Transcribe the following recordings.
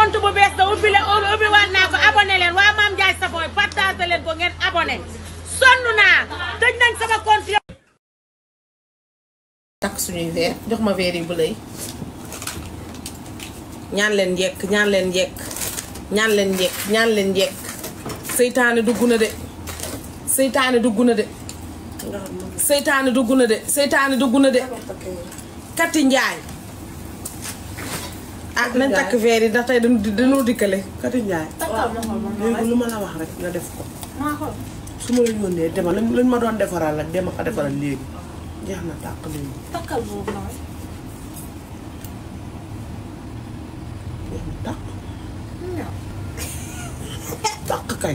compte bu bees da ubbi leen ubbi waat naa ko abonné leen waa Mame Ndiaye Savon partage leen ko ngeen abonné sonn naa tëj nañ sama compte takk suñuy verre jox ma verre yi bu lay ñaan leen njekk ñaan leen njekk ñaan leen njekk ñaan leen njekk seytaane dugg na de seytaane dugg na de seytaane dugg na de seytaane dugg na de kati njaay ah nañ takk verre yi ndax tey dañu dañoo dikkale Kati Njaay léegi lu ma la wax rek nga def ko su ma la yónnee demal lañ lañ ma doon defaral rek dema ko defaral léegi jeex na tàq léegi takkal boobu noonu. jeex na tàq tàq kay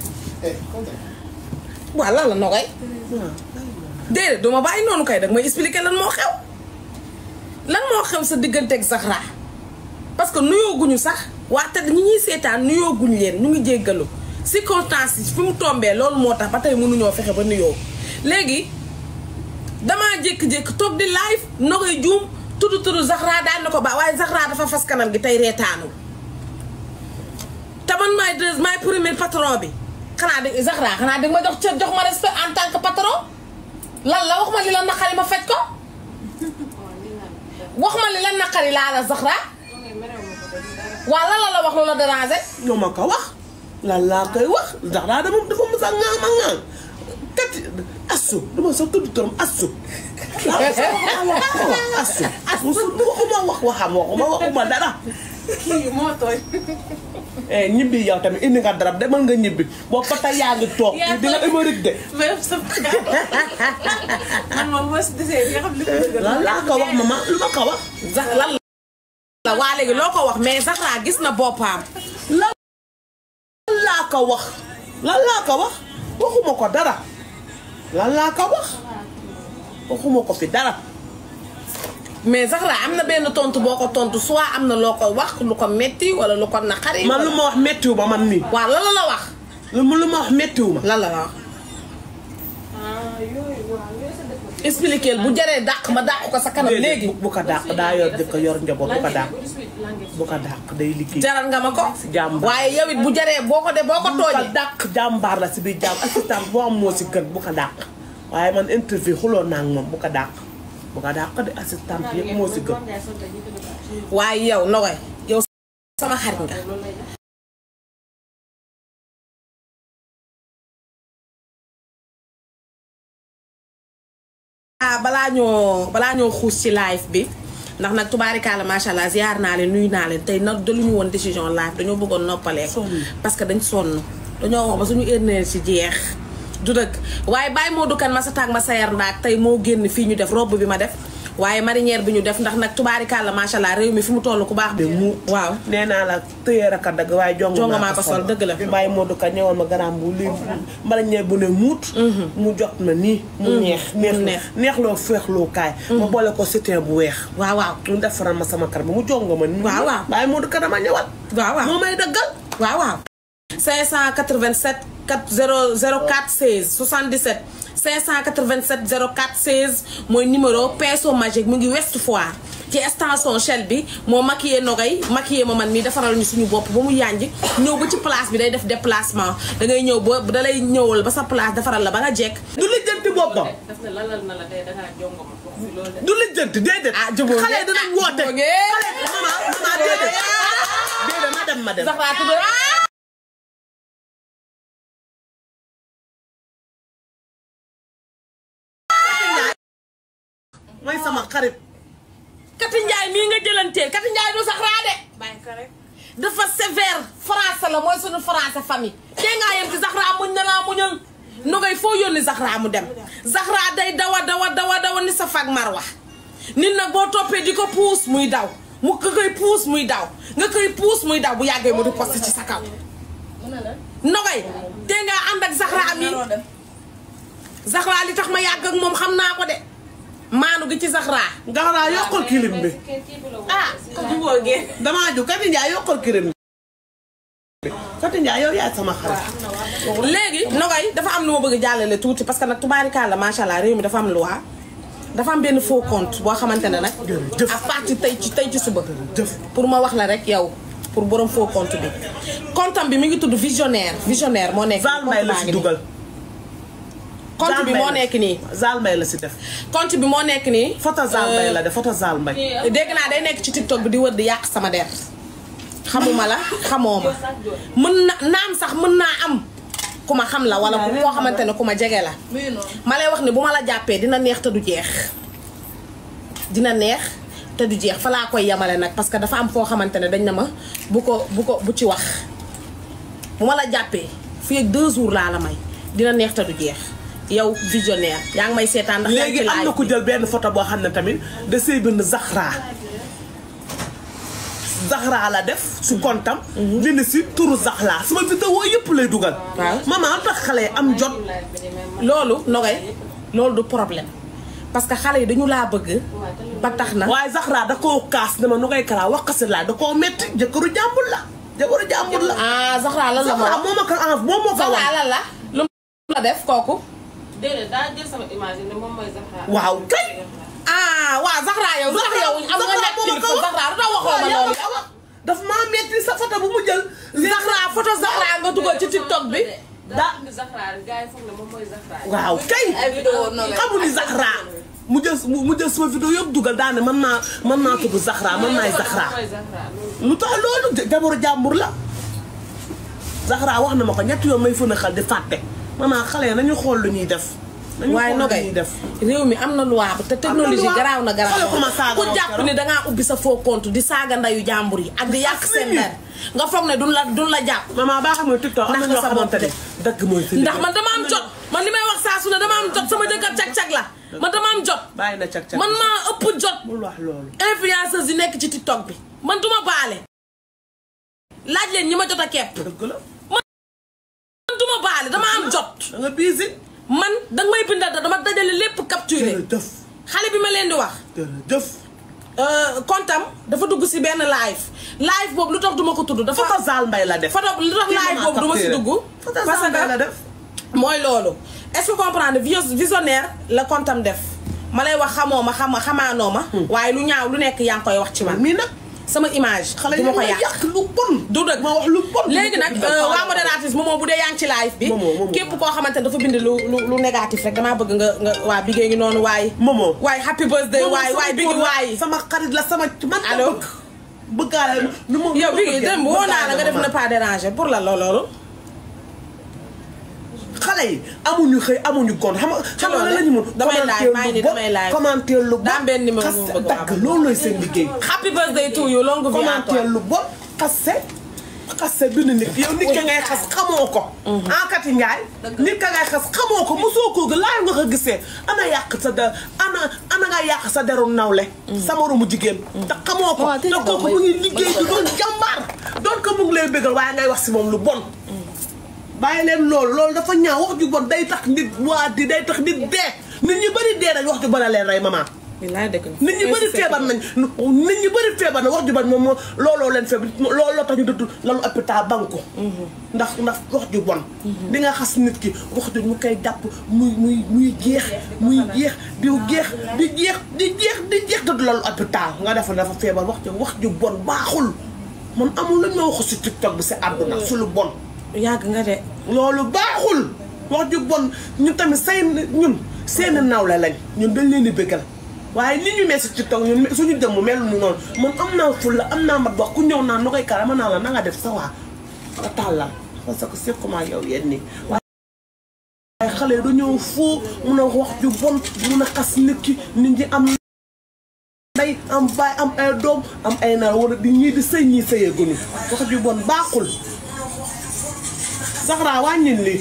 waaw lan la nogay waaw déedéet duma bàyyi noonu kay dag may expliquer lan moo xew lan moo xew sa digganteeg Zahra parce que nuyooguñu sax waa te ñi ñuy seetaan nuyooguñu leen ñu ngi jéggalu circonstances yi fi mu tombee loolu moo tax ba tey mënuñoo fexe ba nuyoo léegi damaa jékki-jékki toog di live nogay juum tudd tudd Zahra daan na ko ba waaye Zahra dafa fas kanam gi tey reetaanul te man maay deux maay premier patron bi xanaa de Zahra xanaa danga ma jox cër jox ma respect en tant que patron lan la wax ma li la naqari ma faj ko wax ma li la naqari laa la Zahra waaw lan la la wax lu la déranger ñoo ma ko wax lan laa koy wax ndax daa dama dafa mos a ŋaam a ŋaam kati asu dama sax tudd turam asu laa ko sax wax asu musul waxuma wax waxam waxuma waxuma dara kii moo tooy. eh ñibbi yow tamit indi nga darab demal nga ñibbi boobu ba tey yaa ngi toog Yaa di nga toog. émérite de même sa man moom boo si desee nga xam li ko dëgg lan laa ko wax mama lu ma ko wax Zah lan la waa léegi loo ko wax mais Zahra gis na boppam lan laa ko wax lan laa ko wax waxuma ko dara lan laa ko wax waxuma ko fi dara mais Zahra am na benn tontu boo ko tontu soit am na loo ko wax lu ko metti wala lu ko naqari man lu ma wax méttiwu ma man nii waaw lan la la wax lu ma lu ma wax méttiwu ma lan la la wax ah yooyu waaw yooyu sa dëkk bi. expliquer bu jaree dàq ma dàq ko sa kanam léegi bu ko dàq daa yor jëkk yor njaboot bu ko dàq langue bu ko dàq day liggéey jaral nga ma ko Jàmbaar. waaye yow it bu jaree boo ko de boo ko bu ko tooñee dàq jàmbaar la si biir jàmm assistant boo am moo si gën bu ko dàq waaye man interview xuloo naa ak moom bu ko dàq bu ko dàq de assistant yëpp moo si gën waaye yow Nogaye yow sama xarit nga ah balaa ñoo balaa ñoo xuus ci live bi ndax nag tubaarikaala macha allah ziar naa leen nuyu naa leen tey nag daluñu woon décision live dañoo bëggoon noppalee Sonn. parce que dañ sonn dañoo wax ba suñu énergie ci jeex du dëgg waaye bàyyi moo dukan ma sa taag ma sayar ndaak tey moo génn fii ñu def robe bi ma def waaye marinière bi ñu def ndax nag tubaarikaala macha allah réew mi fi mu toll ku baax de mu waaw nee naa la tëyeer ak a dëgg waaye jongo Jongo maa ko sol, dëgg la. bàyyi Modou Ka ñëwoon ma garaam bu lii mbala ñee bu ne muut mu jot ma nii mu neex neex neex. neex loo feexloo kaay ma boole ko soutien bu weex waaw waaw mu defaral ma sama kar bi mu jongo ma nii Waaw, waaw. bàyyi Modou Ka dama ñëwal waaw waaw moo may dëggal waaw waaw 587 4 0 04 16 77 587 04 16 mooy numéro pinceau magique mu ngi West Foire ci extension Shell bi moo maquillé Nogay maquillé ma man mi defaral ñu suñu bopp ba mu yànji ñëw ba ci place bi day def déplacement da ngay ñëw ba da lay ñëwal ba sa place defaral la ba nga jekk du lijjanti boppam daf ne lalal na la tey dangaa jongo ma wax si loolu de. du lijjanti déedéet ah jubóo xale yi dinañ woote jubóo ngeen. mama mama déedéet déedéet ma dem ma dem Zahra tudd mooy sama xarit Kati Njaay mii nga jëlanteel Kati Njaay du Zahra de bàyyi ko rek. dafa sévère français la mooy suñu français famille tey ngaa yem ci Zahra muñ na laa muñal nogay foo yónni Zahra mu dem Zahra day dawa dawa dawa dawa ni sa fag marwa nit nag boo toppee di ko puus muy daw mu nga koy puus muy daw nga koy puus muy daw bu yàggee mu di poste ci sa kaw nogay tey ngaa ànd ak Zahra mi Zahra li tax ma yàgg ak moom xam naa ko de maanu gi ci Zahra Zahra yokkal kilim bi ah jubóo ngeen. damaa ju Kati Ndiaye yokkal kilim bi Kati Ndiaye yow yaay sama xarit léegi Nogay dafa am lu ma bëgg a jàllale tuuti parce que nag tubaarikàlla macha allah réew mi dafa am loi dafa am benn faux compte boo xamante ne nag. Jërëjëf. à partir tey ci tey ci suba. jëf pour ma wax la rek yow pour borom faux compte bi comptam bi mi ngi tudd visionnaire visionnaire moo nekk Zal Mbaye la compte baa si ngi nii. dugal. compte bi moo nekk nii Zal Mbaye la si def. compte bi moo nekk nii photo Zal Mbaye la def photo Zal Mbaye. dégg naa day nekk ci tiktok bi di wër di yàq sama der xamuma la xamoo ma mën na naam sax mën naa am ku ma xam la wala koo xamante ne ku ma jege la muy noonu. ma lay wax ne bu ma la jàppee dina neex te du jeex dina neex te du jeex fa laa koy yemale nag parce que dafa am foo xamante ne dañ na ma bu ko bu ko bu ci wax bu ma la jàppee fii ak deux jours laa la may dina neex te du jeex yow visionnaire yaa ngi may seetaan ndax yaa ngi ci léegi am na live ku bi. jël benn photo boo xam ne tamit da see bind Zahra Zahra la def su kontam bind si turu Zahra sama vidéo yëpp lay dugal Waaw. maman lu tax xale yi am jot loolu nogay loolu du problème parce que xale yi dañu laa bëgg ba tax na waaye Zahra da koo kaas ne ma nu ngay karaa wax kasi laa da koo metti jëkkëru jàmbur la jëkkëru jàmbur la ah Zahra lan la ma Zahra wax moo ma ko env moom moo ko Zahra wax lan la lu mu la def kooku déedéet daa jël sama image yi ne moom mooy Zahra. waaw kay ah waaw Zahra yow lu tax yow am nga nekk kilifa Zahra lu tax waxoo ma loolu daf maa metti sa photo bu mu jël Zahra photo Zahra nga dugal ci tiktok bi daa indi Zahra rek gars yi foog ne moom mooy Zahra. waaw kay ay vidéo noonu la. xamu ni Zahra mu jël mu jël sama vidéo yëpp dugal daane man maa man maa tudd Zahra man maay Zahra moom mooy Zahra loolu. lu tax loolu jabaru jàmbur la Zahra wax na ma ko ñetti yoon may fën a xal di fàtte maman xale yi nañu xool lu ñuy def nañu waaye xool lu nogay ñuy def réew mi am na loi bu te technologie loi. garaaw na garaaw Xoolal ko ma saaga ku woon jàpp keroog. ni dangaa ubbi sa faux compte di saaga ndayu jàmbur yi ak di yàq seen der nga foog ne duñ la duñ la jàpp maman baa xam ne TikTok am na Ndax ñoo sa bopp xamante ne dëgg mooy fi ndax man dama am jot man li may wax saa su ne dama am jot sama jëkkër cag-cag la man dama am jot bàyyi na cag cag man maa ëpp jot bul wax loolu influenceuse yi nekk ci tiktok bi man duma baale laaj leen ñi ma jot a kepp dëgg la man duma baale dama am jot da nga biisi man danga may bindal da dama dajale lépp capturé jërëjëf xale bi ma leen di wax jërëjëf kontam dafa dugg si benn live live boobu lu tax duma ko tudd dafa photo Zal Mbaye la def photo lu tax live boobu duma si dugg photo parce Zal Mbaye la que def mooy loolu est-ce que comprendre vis- visionnaire la kontam def ma lay wax xamoo ma xam xamaanoo ma waaye lu ñaaw lu nekk yaa ngi koy wax ci man mii nag sama image xale du yi ma ko ma yàq yàq lu bon du dëgg ma wax lu bon léegi nag euh, waa modératrice moomoo bu dee yaa ngi ci live bi Momo, Momo. képp koo xamante ne dafa bind lu lu lu négatif rek damaa bëgg nga nga waa bigée ngi noonu waaye Momo. waaye happy birthday waaye waaye bigi waaye sama xarit la sama man la Allo? bëgg bëggaale nu ma yow bigi dem woo naa la nga def ne pas déranger pour la loolu loolu xale yi amuñu xëy amuñu gont xam nga xam nga lan la ñu mën damay live, maa ngi nii damay live. commenter lu bon Daa am benn numéro bu xas mu bëgg a dagg am. loolu lay seen liggéey happy birthday to you longue vie à commenter toi lu bon xase xase bind nit yow nit ka ngay xas xamoo ko enkati ngaay nit ka ngay xas xamoo ko mosoo koo gi laay nga ko gisee ana yàq sa der ana ana nga yàq sa deru nawle sa moromu jigéen te xamoo ko Waaw, te tey kooku mu ngi liggéey di doon jàmbaar doon ko mu ngi lay bégal waaye ngay wax si moom lu bon bàyyi leen loolu loolu dafa ñaaw wax ju bon day tax nit waa di day tax nit dee nit ñi bëri dee nañ wax ju bon a leen rey maman bilaay dëgg nit ñi bëri feebar nañ nit ñi bëri feebar na wax ju bon moom moo looloo leen feebar looloo tax ñu dëdd lalu hôpital banque ndax ndax wax ju bon di nga xas nit ki wax ju mu koy jàpp muy muy muy jeex muy jeex di jeex di jeex di jeex di jeex dëdd lalu hôpital nga defa dafa feebar wax ju wax ju bon baaxul man amul lañ ma waxu si tiktok bi si àdduna su lu bon yàgg nga de loolu baaxul wax ju bon ñun tamit say ñun seeni nawle lañ ñun dañ leen di bëggal waaye ni ñu mel si TikTok ñun suñu jëmm mel nu noonu man am naa ful la am naa mat wax ku ñëw naan nu koy kara ma naa la na nga def sa waa nga tàllal parce que c'est comment yow yéen nii waaye xale yi dañoo foo mun a wax ju bon mun a xas nit ki nit ñi am nday am baay am ay doom am ay naar wala di ñii di sëy ñii sëyee gënu wax ju bon baaxul Zahra wàññil lii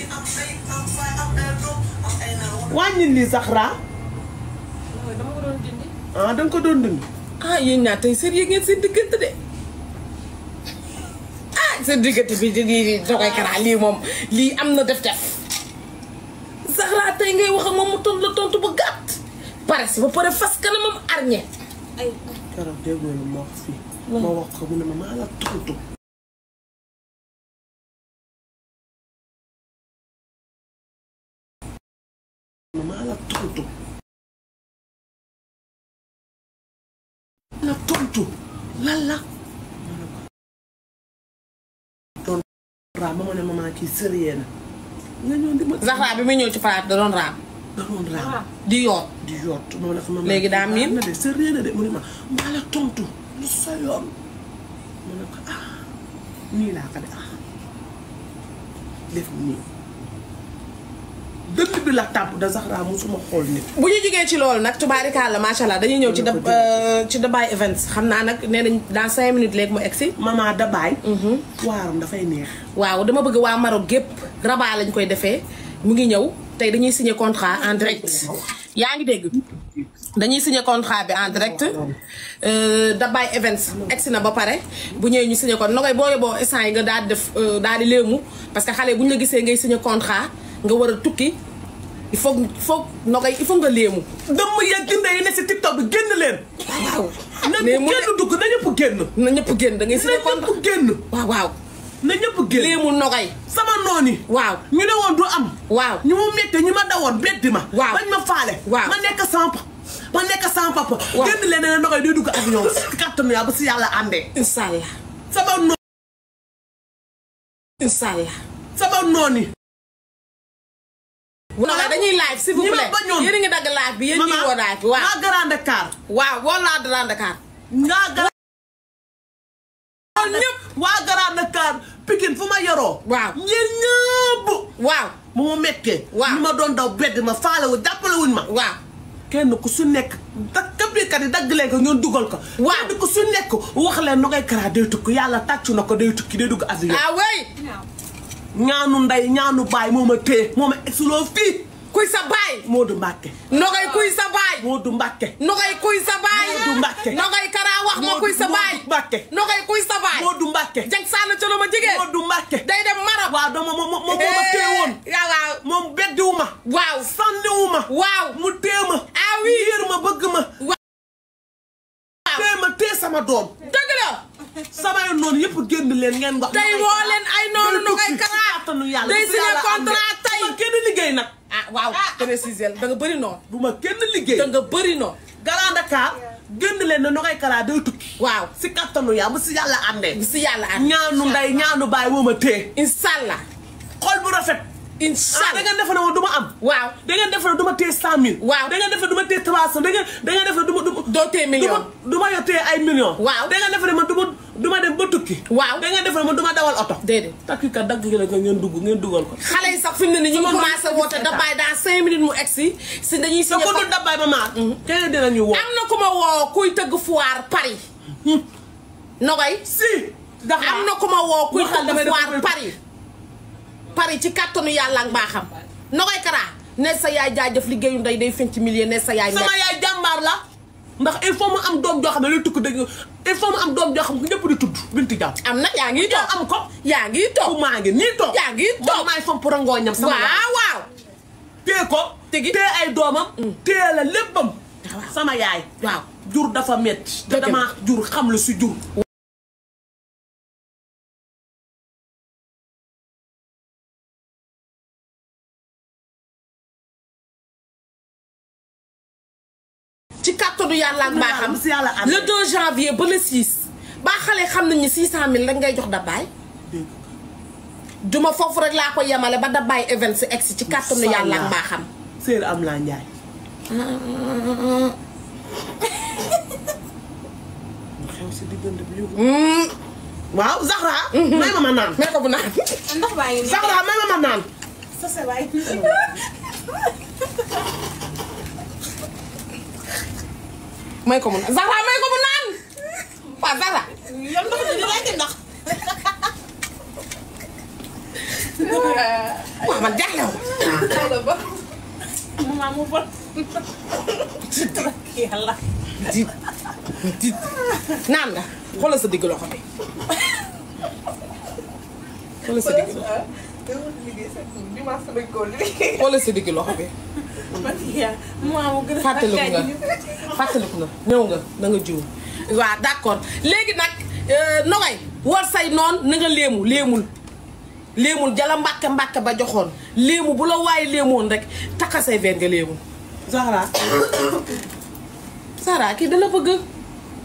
wàññil lii Zahra dama ko doon dindi. ah danga ko doon dund ah yéen ñaar tey sérieux ngeen seen diggante de ah seen diggante bi di di dogoy karaa lii moom lii am na def def Zahra tey ngay wax ak moom mu tontu la tontu ba gàtt pare si ba pare fas kanamam arñe ay keroog déggoo lu ma wax fii ma wax ko mu ne ma maa la tontu maa la tontu la tontu lan la ba ma ne maman kii sérieux na nga ñëw di ma Zahra bi muy ñëw ci palaat da doon raam da doon raam di yoot di yott ma ne ko maman Léegi daa miin. na de sérieux na de mu ne ma maa la tontu lu sa yoon ma ne ko ah nii laa ko de ah def nii dënd bi la tàpp da Zahra musuma xool nit bu ñu jógee ci loolu nag tubaarikàlla macha allah dañuy ñëw ci da ci Dubai Events xam naa nag nee nañ dans cinq minutes léegi mu egsi maman dabaay waaram dafay neex waaw dama bëgg waa Maroc gépp Rabat lañ koy defee mu ngi ñëw tey dañuy signer contrat en direct yaa ngi dégg dañuy signer contrat bi en direct euh, Dubai Events egsi na ba pare bu ñëwee ñu signer ko nogay boo yóbboo instant yi nga daal di def euh, daal di léemu parce que xale bu ñu la gisee ngay signer contrat nga war a tukki il faut il faut nogay il faut nga léemu dëmm ya ginde yi ne si tiktok bi génn leen waaw na mais mu génn dugg na ñëpp génn na ñëpp génn da ngay na signer contrat ñëpp génn waaw waaw na ñëpp génn léemu nogay sama noon yi waaw ñu ne woon du am waaw ñu mu métte ñi ma dawoon beddi ma Waaw. bañ ma faale Waaw. ma nekk sans pa ma nekk sans papa Waaw. génn leen ne ndoxoy day dugg avion si kàttanu yaa ba si yàlla àndee incha allah sama noon incha allah sama noon yi non dañuy live s'il vous ñi ma plaît bañoon. yéen a ngi dagg live bi yéen ñuy woo live bi waaw waa Grand Dakar waaw woo laa Grand Dakar ngaa Grand ñëpp waa Grand Dakar Pikine fu ma yoroo Waaw. ñeen ñëpp waaw bu ma mettee Waaw. ñu ma doon daw bedd ma faale wu jàppale wuñ ma waaw kenn ku su nekk da kabikat yi dagg leen ko ñoon dugal ko Waaw. kenn ku su nekk wax leen nu ngay kara day tukki yàlla tàccu na ko day tukki day dugg avion ah oui ñaanu ndey ñaanu baay moo ma téye moo ma exuloo fii kuy sa baay Moodu Mbàkke nogay kuy sa baay Moodu Mbàkke nogay kuy sa baay Moodu Mbàkke. nogay karaa wax ma Moodu- kuy sa baay Moodu Mbàkke. nogay kuy sa baay Moodu Mbàkke jang sànn ca lu ma jigéen Moodu Mbàkke day dem Maroc waaw dama moom moom moo ma téye woon waaw waaw moom beddiwu ma waaw sànniwu ma waaw mu téye ma ah oui yéer ma bëgg ma téye ma téye sama doom dëgg la samay noonu yëpp génn leen ngeen wax tey woo leen ay noonu nogay karaa kàttanu yàlla day bu signé yàlla contrat àndee. tey. bu ma kenn liggéey nag ah waaw préciser da nga bëri noonu bu ma kenn liggéey da nga bëri noonu Grand Dakar génn leen ne nogay karaa day tukki waaw si kàttanu yàlla bu si yàlla àndee bi si yàlla ak ñaanu ndey ñaanu baay moo ma téye inshallah xol bu rafet ah da inshallah ngeen defe ne woon du ma am waaw da ngeen defe ne du ma téye cent mille Waaw. da ngeen defe ne du ma téye trois cent da ngeen da ngeen defe ne du ma du ma doo tee du million ma du ma yor téye ay millions Waaw. da ngeen defe ne man du ma du ma dem ba tukki Waaw. da ngeen defe ne man du ma dawal oto déedéet takki kat dagg gi la ko ngeen dugg ngeen dugal ko xale yi sax fi mu ne nii ñu ngi Sama commencé doom woote yi dabaay dans cinq minutes mu egsi si dañuy te signé ko ko dul dabbaay ba maar keneen dinañu woo am na ku ma woo kuy tëgg foire Paris nogay si dafa am na ku ma woo kuy Waxal tëgg damay def foire ko- Paris Paris ci kàttanu yàlla ak mbaaxam nogay karaa ne sa yaay jaajëf liggéeyu ndey day fenc millier ne sa yaay sama nekk yaay jàmbaar la ndax il faut mu am doom joo xam ne lay tukki dëgg il faut mu am doom joo xam ne ñëpp di tudd binti jàmm am na yaa ngi yow toog am ko yaa ngi fu toog maa ngi nii toog yaa ngi toog man maay fomp rangooñam sama yaay waaw waaw téye ko Tigi. téye ay doomam téye la léppam sama yaay waaw jur dafa metti te Dëgg la. dama jur xam la si jur ci kàttanu yàlla ak mbaaxam si yàlla ànd. le 2 janvier ba le 6 baa xale xam nañ ni 600000 rek ngay jox dabaay duma foofu rek laa ko yemale ba dabaay event si egsi ci kàttanu yàlla ak mbaaxam séer am laa njaay xew si diggante bi yëngu waaw Zahra may ma ma naan mais ko bu naan ndox baa ngi nii. Zahra may ma ma naan sa sa waay. may ko mu naan Zahra may ko mu naan waaw Zahra yow ndox mi di laajte ndox. waaw man jaaxle wu ba. maman mu bon. yàlla. diit diit naan nga xoolal sa digg loxo bi xoolal sa digg loxo xoolal sa digg loxo bi man yaa maman mu gën a. fàttaliku nga fàttaliku na ñëw nga na nga jiw waaw d'accord léegi nag nogay war say noon na nga léemu léemul léemul jala mbàkke mbàkke ba joxoon léemu bu la waaye léemoon rek takka say ven nga léemu Zahra Sara kii dala bëgg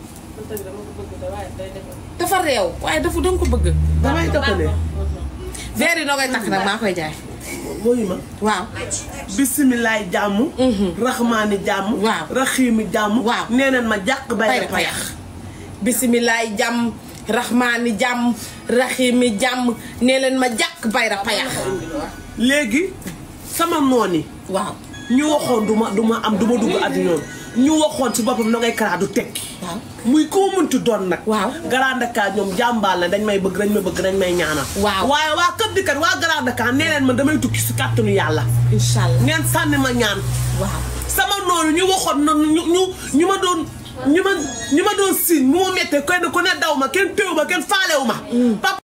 dafa réew waaye dafa danga ko bëgg damay toppale verre yi noo koy takk nag maa koy jaay mooyu ma waaw bisimilaay jàmm raxmaani jàmm Waaw. raxiimi jàmm Waaw. nee neen ma jàq bay bayra rek payax payax bisimilaay jàmm raxmaani jàmm raxiimi jàmm nee leen ma jàkk bayra payax léegi sama noon yi waaw ñu waxoon du ma du ma am du ma dugg avion ñu waxoon ci boppam Nogay Kara du tekki waaw muy koo mënti doon nag Waaw. Grand Dakar ñoom jàmbaal la dañ may bëgg dañ may bëgg dañ may ñaanal Waaw. waaye waa kër di kat waa Grand Dakar nee leen man damay tukki si kàttanu yàlla incha allah ngeen sànni ma ñaan waaw sama noonu ñu waxoon na ñu ñu ñu ma doon ñu ma ñu ma doon siin mu ma méttee kenn ku ne daw ma kenn téew ma kenn faalewu ma papa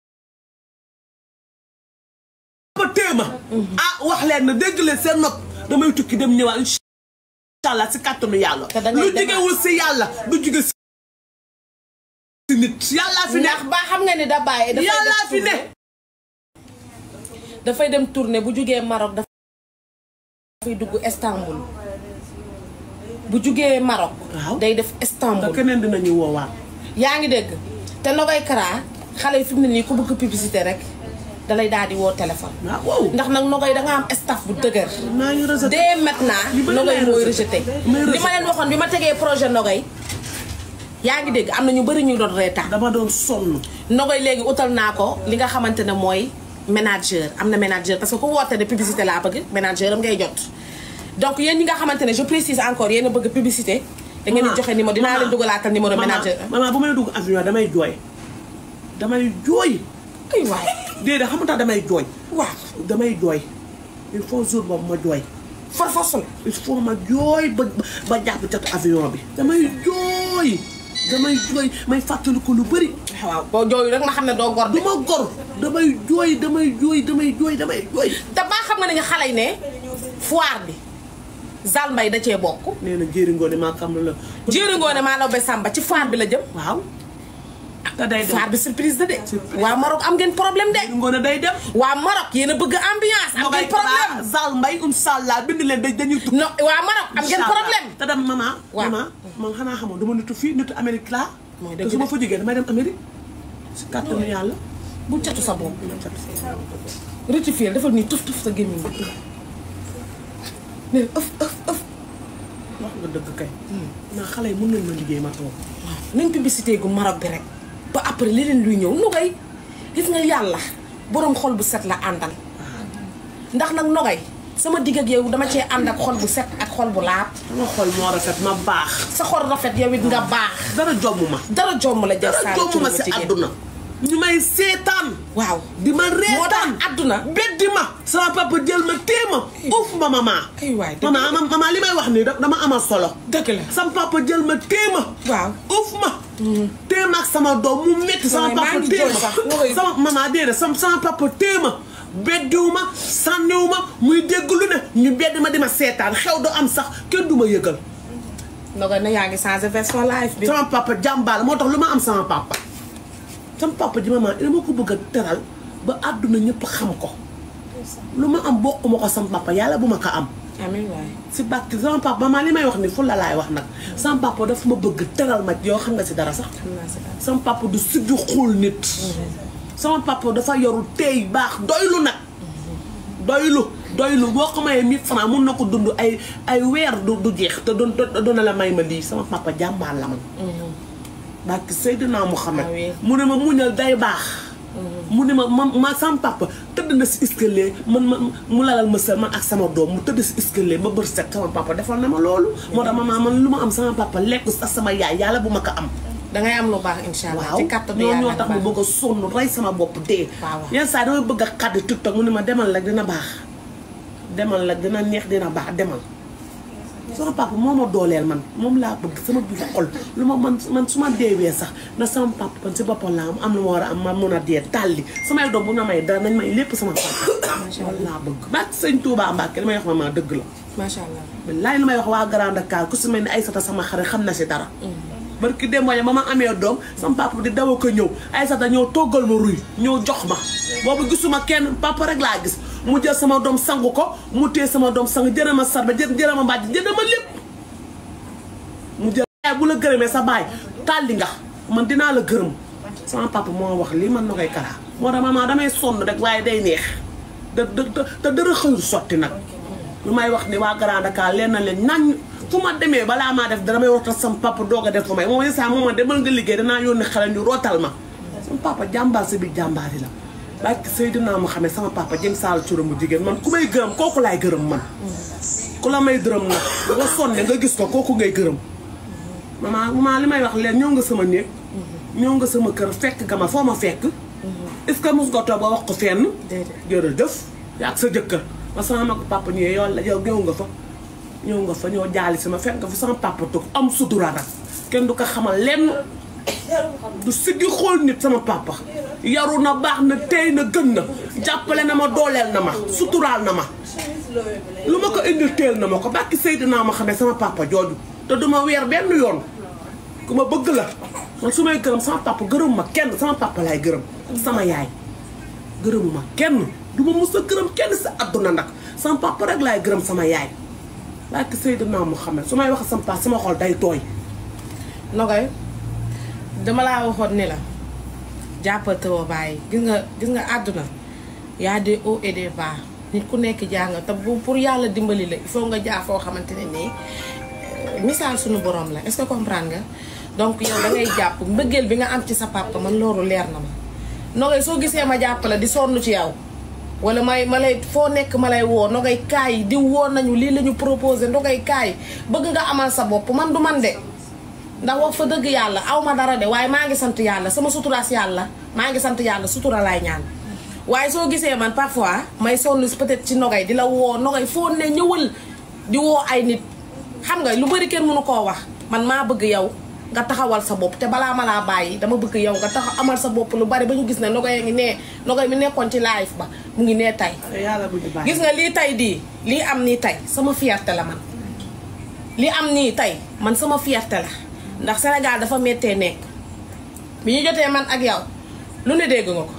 téew ma ah wax leen na dégg leen seen nopp damay tukki dem ñëwaat incha allah si kàttanu yàlla Te da ngay lu demaat. jugewul si yàlla du juge si nit yàllaa fi ndax nekk ba xam nga ni da bàyyi dafay yàllaa def fi ne tournée dafay dem tournée bu jugee Maroc dafay dugg Istanbul bu jugee Maroc Waaw. day def te Istanbul keneen dinañu woowaat yaa ngi dégg te Nogay Kara xale yi fi mu ne nii ku bëgg publicité rek dalay daal di woo téléphone waaw wow ndax nag Nogay da nga am staff bu dëgër maa ngi rejeté dès maintenant Li bëri Nogay lay mooy rejeté. rejeté May li rejeté. ma leen waxoon bi ma tegee projet Nogay yaa ngi dégg am na ñu bëri ñu doon reetaan dama doon sonn Nogay léegi utal naa ko li nga xamante ne mooy manager am na manager parce que ku woote ne publicité laa bëgg manager am ngay jot donc yéen ñi nga xamante ne je précise encore yéen a bëgg publicité da ngeen di Maman, joxe numéro dinaa maman, leen dugalaatal numéro maman, manager maman bu may dugg avion damay jooy damay jooy ay waay déedéet xam nga tax damay jooy waaw damay jooy il faut jour boobu ma jooy farfos la il faut ma jooy ba ba jàpp catu avion bi damay jooy damay jooy may fàttaliku lu bëri waaw boo jooyu rek ma xam ne doo gor du de ma gor damay jooy damay jooy damay jooy damay jooy te baa xam nga ne nga xale yi ne foire bi Zal Mbaye da cee bokk nee na jéeri ngoone maa xam la jéeri ngoone maa law be Samba ci foire bi la jëm waaw te day dem foire bi surprise la de waa Maroc am ngeen problème de jéeri ngoone day dem waa Maroc yéen a bëgg ambiance am ngeen problème Zal Mbay inshallah bind leen dañ dañuy tukki non waa Maroc am ngeen problème te dem maman Waaw. maman man xanaa xamoon dama nitu fii nitu Amérique laa Mooy te dëgg su ma de. fa jógee damay dem Amérique si kàttanu yàlla bu catu sa bopp rectifier defal nii tuf tuf sa gémmiñ bi ne ëf ëf ëf wax nga dëgg kay naa xale yi mën nañ ma liggéey ma toog nañ publicité gu Maroc bi rek ba après leneen luy ñëw nogay gis nga yàlla boroom xol bu set la àndal ndax nag nogay sama digg ak yow dama cee ànd ak xol bu set ak xol bu laab sama xol moo rafet ma baax sa xol rafet yow it nga baax dara jomm ma dara jomm la jar dara saa jomm ma si àdduna ñu may seetaan waaw di ma moo tax reetaan àdduna beddi ma sama papa jël ma téema uuf ma mama ay waay dëgg mama mama li may wax nii da- dama amal solo dëgg la sama papa jël ma téema waaw uuf ma téema ak sama doom mu métti sama Wallaay, maa papa ngi jooy téema sax, nga koy- sama mama déedéet sama sama papa téema beddiwu ma sànniwu ma muy dégg lu ne ñu bedd ma di ma seetaan xew du am sax kenn du ma yëgal nogay na yaa ngi changé version live bi sama papa jàmbaal moo tax lu ma am sama papa sama papa ji maman dama ko bëgg a teral ba àdduna ñëpp xam ko lu ma am bokk ma ko sama papa yàlla bu ma ko am amiin waay si bàkki sama papa maman li may wax ni fu la laay wax nag sama papa daf ma bëgg teral ma yoo xam nga si dara sax xam naa si dara sama papa du siggi xool nit sama papa dafa yoru tey baax doylu nag doylu doylu boo ko mayee mille francs mun na ko dund ay ay weer du du jeex te doon doona la may ma lii sama papa jàmbaar la man barki Seydina Muhammad Ah oui. mu ne ma muñal day baax mu ne ma ma ma sama papa tëdd na si escalier man ma mu lalal ma sër man ak sama doom mu tëdd si escalier ba bër set sama papa defal na ma loolu moo tax ma man lu ma am sama papa lekk sax sama yaay yàlla bu ma ko am dangay am lu baax incha allah waaw ci kàttanu ñoo yàlla ñoo tax ma bëgg a sonn rey sama bopp dee Waaw, waaw. yenn saa damay bëgg a xaddi tiktok mu ne ma demal rek dina baax demal rek dina neex dina baax demal sama papa moo ma dooleel man moom laa bëgg sama biir xol lu ma man man su ma deewee sax na sama papa man si boppam laa am am lu ma war a am ma mun a dee tàlli samay doom bu ñu may dara nañ may lépp sama papa loolu laa bëgg bak sëñ Touba Mbacke li may wax ma maa dëgg la macha allah billaay li may wax waa Grand Dakar ku si mel ni Aïssata sama xarit xam na si dara barki démb ba ma amee doom sama papa di daw ko ñëw Aïssata ñëw toggal ma ruy ñëw jox ma boobu gisuma kenn papa rek laa gis mu jël sama doom sangu ko mu téye sama doom sang jërë ma sarba jë jërë ma mbàjj jënd ma lépp mu jël yaay bu la gërëmee sa baay tàlli nga man dinaa la gërëm sama papa moo wax lii man na koy karaa moo tax maman damay sonn rek waaye day neex da da te dara xëyul sotti nag lu may wax ni waa Grand Dakar leen na leen nañ fu ma demee balaa maa def dara may waxtaan sama papa doog a def fa may moom saa moom ma demal nga liggéey danaa yónni xale ñu rootal ma sama papa jàmbaar si biir jàmbaar yi la barke Seydina ma xamee sama papa jëm saal cura mu jigéen man ku may gërëm kooku laay gërëm man ku la may dërëm nag nga sonne nga gis ko kooku ngay gërëm maman maman li may wax leen ñëw nga sama néeg ñëw nga sama kër fekk nga ma foo ma fekk est-ce que mos nga toog ba wax ko fenn jërëjëf yaa ak sa jëkkër ma sama mag papa ñëwee yow la yow ñëw nga fa ñëw nga fa ñëw jaali sama fekk nga fa sama papa toog am sutura nag kenn du ko xamal lenn du siggi xool nit sama papa yaru na baax na tey na gën na jàppale na ma dooleel na ma suturaal na ma lu ma ko indil teel na ma ko bàkki Seydina ma xamee sama papa jooju te duma weer benn yoon ku ma bëgg la man su may gërëm sama papa gërëm ma kenn sama papa laay gërëm sama yaay gërëmuma kenn du ma mus a gërëm kenn sa àdduna nag sama papa rek laay gërëm sama yaay bàkki Seydina ma xamee su may wax sama papa sama xol day tooy Nogaye dama laa waxoon ni la jàppal tëwa bàyyi gis nga gis nga àdduna yaa des hauts et des bas nit ku nekk jàng te bu pour yàlla dimbali la il faut nga jaar foo xamante ne nii misaal suñu borom la est-ce que comprendre nga donc yow da ngay jàpp mbëggeel bi nga am ci sa papa man loolu leer na ma Nogaye soo gisee ma jàpp la di sonn ci yow wala may ma lay foo nekk ma lay woo Nogaye kaay di woo nañu lii la ñu proposé Nogaye kaay bëgg nga amal sa bopp man du man de ndax wax fa dëgg yàlla aw ma dara de waaye maa ngi sant yàlla sama suturaas yàlla maa ngi sant yàlla sutura laay ñaan waaye soo gisee man parfois may sonn peut-être ci Nogaye di la woo Nogaye foo ne ñëwal di woo ay nit xam nga lu bari kenn mënu koo wax man maa bëgg yow nga taxawal sa bopp te balaa ma laa bàyyi dama bëgg yow nga taxaw amal sa bopp lu bari ba ñu gis ne Nogaye ngi nee Nogaye mi nekkoon ci live ba mu ngi nee tey yàlla bu ñu bàyyi gis nga lii tey dii lii am nii tey sama fierté la man lii am nii tey man sama fierté la ndax Sénégal dafa méttee nekk bi ñu jotee man ak yow lu ne dégg nga ko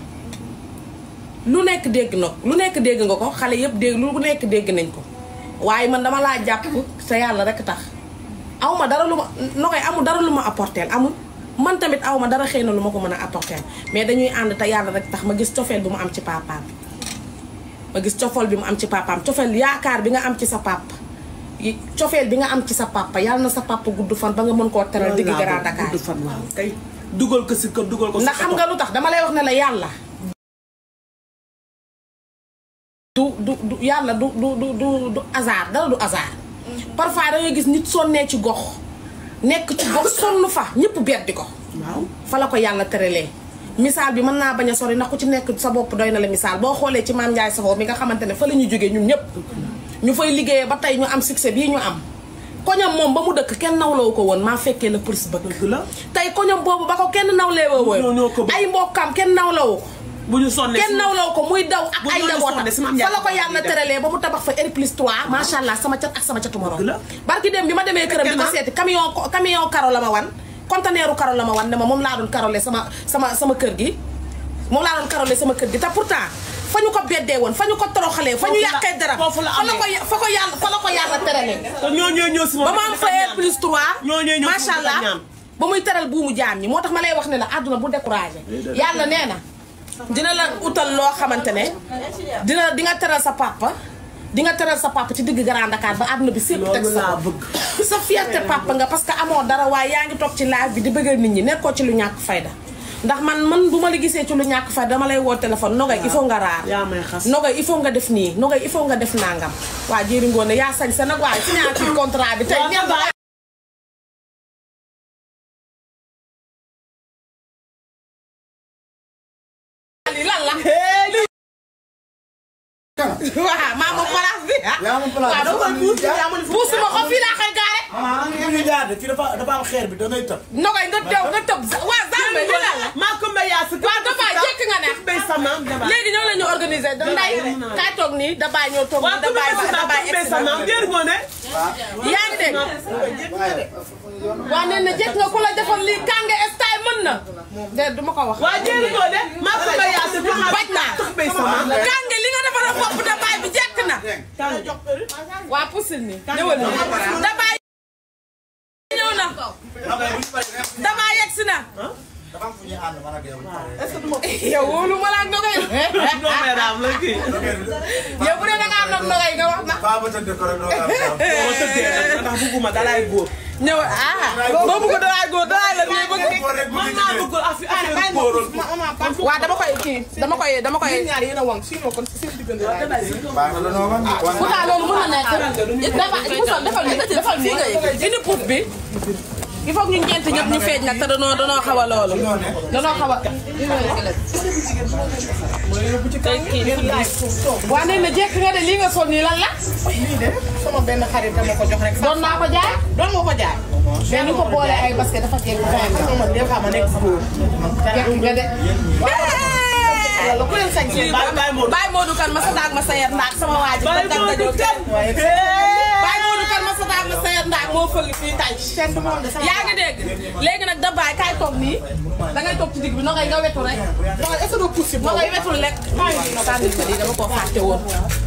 lu nekk dégg na lu nekk dégg nga ko xale yëpp dégg lu nekk dégg nañ ko waaye man dama laa jàpp sa yàlla rek tax aw ma dara lu ma Nogaye amul dara lu ma apporteel amul man tamit aw ma dara xëy na lu ma ko mën a apporteel mais dañuy ànd te yàlla rek tax ma gis cofeel bi mu am ci papaam ma gis cofeel bi mu am ci papaam cofeel yaakaar bi nga am ci sa papa yi cofeel bi nga am ci sa papa yàlla na sa papa gudd fan ba nga mën koo teral digg Grand Dakar gudd fan waaw kay dugal ko si kër dugal ko si ndax xam nga lu tax dama lay wax ne la yàlla du du du yàlla du du du du du hasard dara du hasard parfois da ngay gis nit sonnee ci gox nekk ci gox sonn fa ñëpp beddi ko waaw fa la ko yàlla tëralee misaal bi mën naa bañ a sori ndax ku ci nekk sa bopp doy na la misaal boo xoolee ci maam Ndiaye Savon mi nga xamante ne fa la ñu jógee ñun ñëpp ñu fay liggéeyee ba tey ñu am succès bii ñu am koñam moom ba mu dëkk kenn nawloo ko woon maa fekkee la police bëgg dëgg la tey koñam boobu ba ko kenn nawlee woo ñoo ñoo ko woon bëgg. ay mbokkam kenn nawlawu ko bu ñu sonnee kenn nawlawu ko muy daw ak bu ay ñooñu njabootam sonné si maam fa la ko Ndiaye yàlla def. tëralee ba mu tabax fa R plus 3 macha allah sama cat ak sama catu morom Dëgg la. barki dem bi ma demee këram di ko Fekke na. seeti camion camion karo la ma wan conteneeru karo la ma wan ne ma moom laa doon karole sama sama sama kër gi moom laa doon karole sama kër gi te pourtant fa ñu ko beddee woon fa ñu ko toroxalee fa ñu Foofu la- yàqee dara foofu la fa la ko amee. fa ko yàlla fa la ko yàlla tëralee te ñoo ñoo ñëw si moom ba ma am fa R plus 3 ñoo ñoo ñëw si macha moom allah ñaan. ba muy teral buumu jaam ñi moo tax ma lay wax ne la àdduna bu découragé yàlla nee na dina la utal loo xamante ne dina di nga teral sa papa di nga teral sa papa ci digg Grand Dakar ba àdduna bi sépp teg loolu sa laa bopp. bëgg sa fierté papa nga parce que amoo dara waaye yaa ngi toog ci live bi di bëggal nit ñi nekkoo ci lu ñàkk fayda ndax man man bu ma la gisee ci lu ñàkk fayda dama lay woo téléphone Nogaye il faut nga raar yaa may xas Nogaye il faut nga def nii Nogaye il faut nga def nangam waa jëri ngoone yaa sañ sa nag waaye signature contrat bi tey Waaw, ñeent Nogaye. lii lan la waaw maa moom place bi ah yaa ma place waaw doo koy puus yaa ma puus ma ko fii laa koy gaare maman nga ñu jaar de fii dafa dafa am xeer bi da ngay tëb. Nogaye nga teew nga tëb waa Zambé li lan la maa ko mbay yaa si waaw dafa jekk nga ne bay sama daba léegi ñoo la ñu organisé da nday kaay toog nii da bàyyi ñoo toog waa nii da ku bàyyi mbay ba da sama bàyyi bay sama jër ngoone yaa ngi dégg waaye waa nee na jekk nga ku la defal lii kànge style mën na de du ma ko wax waa jër ngoone maa ko mbay yaa si bañ naa bay sama kànge li nga defal a bopp da bàyyi bi jekk na waa pusil nii ñëwal nii da bàyyi ñëw na damaa yegg si na dafa am fu ñuy ànd man ak yow. est-ce que du ma yow wóolu ma la ak nogay doomee daam la kii. yow bu dee da ngaa am nogay nga wax na Baa ma tëdd ko rek doo am jàmm. boo tëddee nag ndax bugguma dalaay góor. ñëw ah boo bëgg dalaay góor dalaay la bii bëgg Góor rek bu man ñu maa gisee. bëggul affaire affaire góoroon. waaw dama koy kii dama koy dama koy ñaar yéen a wang sinon kon si seen diggante laay Baa nga la noo wan. wan pourtant loolu mën na nekk dafa defal defal ni defal fii nga yëg indi puut bi il faut que ñu ñeent ñëpp ñu feeñ nag te danoo danoo xaw a loolu danoo xaw a waa nee na jekk nga de lii nga sol nii lan la lii de sama benn xarit dama ko jox rek. doon naa ko jaay doon nga ko jaay. mais ni ko boole ay basket dafa jekk fin xam nga man des fois ma nekk góor. jekk nga de yàlla ku leen sañ seen baay baay moo Baye Modou kan ma sa daag ma sa yar ndaag sama waa ji Baye ba nga ñëw Modou kan. waaye Baye Modou kan ma sa daag ma sa yar ndaag moo fëgg fii tay seen du moom de sama. yaa ngi dégg léegi nag da baay kaay toog nii da ngay toog ci digg bi no ngay nga wetu rek waaw est-ce que doo pousse no ngay wetul rek sànni ko lii dama koo fàtte woon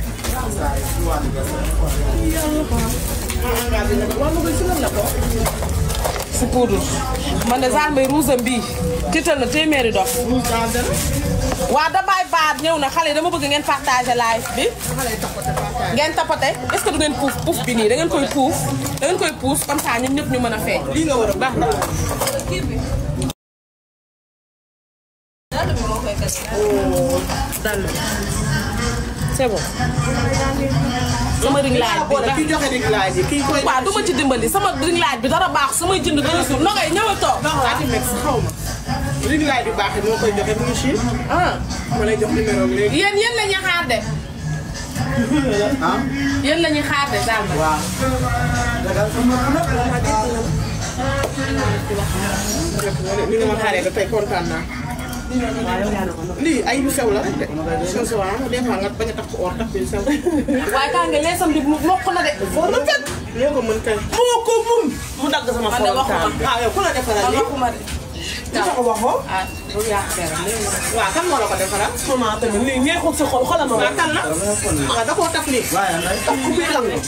si poudre man de Zale Mbaye rouge am bii tiital na téeméeri dof waa da baay baat ñëw na xale yi dama bëgg ngeen partager live bi ngeen tapote est-ce que du ngeen puuf puuf bi nii da ngeen koy puuf da ngeen koy puuf comme ça ñun ñëpp ñu mën a feeñ lii nga war a baax na. c'est bon sama ring laaj bi boole kii joxe ring laaj yi kii koy. waaw du ma ci dimbali sama ring laaj bi dara baax samay jënd dara suuf no ngay ñëw a toog Ati mex xaw ma. ring laaj bi baax moo koy joxe mu ngi Chine. ah ma lay jox numéro bi léegi. yéen yéen la ñuy xaar de yéen la ñuy xaar de daal ma waaw. ni nga ma xaaree ba tey kontaan naa. lii ay yu sew la rek de. sew sew ah des fois nga bañ a tax ko or tax bi sew. waaye kaa nga leesam bi mokk na de foo na fekk. yoo ko mën kay. moo ko mun. mu dagg sama Man de waxuma. frontal. ah yow ku la defaral man lii. waxuma de li tax waxoo. ah bu yàq deram waaw kan moo la ko defaral. maman tamit lii neexul sa xol xoolal ma. waaw kan la. waaw da koo taf lii. waaye nday. taf ku biir lang.